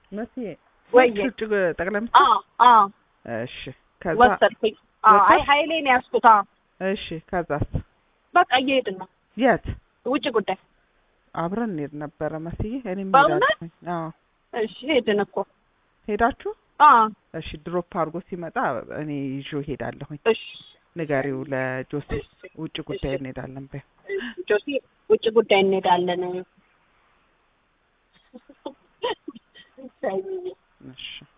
መሲ ወይ ውጭ ጠቅላይ ሚኒስትር አዎ አዎ እሺ ከዛ ወሰድኩኝ። አዎ አይ ወሰድሽ? ኃይሌን ያዝኩት። አዎ እሺ ከዛስ በቃ እየሄድን ነው የት ውጭ ጉዳይ። አብረን እንሄድ ነበረ መስዬ እኔም በእውነት? ሄዳለሁኝ አዎ እሺ ሄድን እኮ ሄዳችሁ አዎ እሺ ድሮፕ አድርጎ ሲመጣ እኔ ይዤው ሄዳለሁኝ እሺ ንገሪው ለጆሴ ውጭ ጉዳይ እሺ። እንሄዳለን በይ ጆሲ ውጭ ጉዳይ እንሄዳለን። እሺ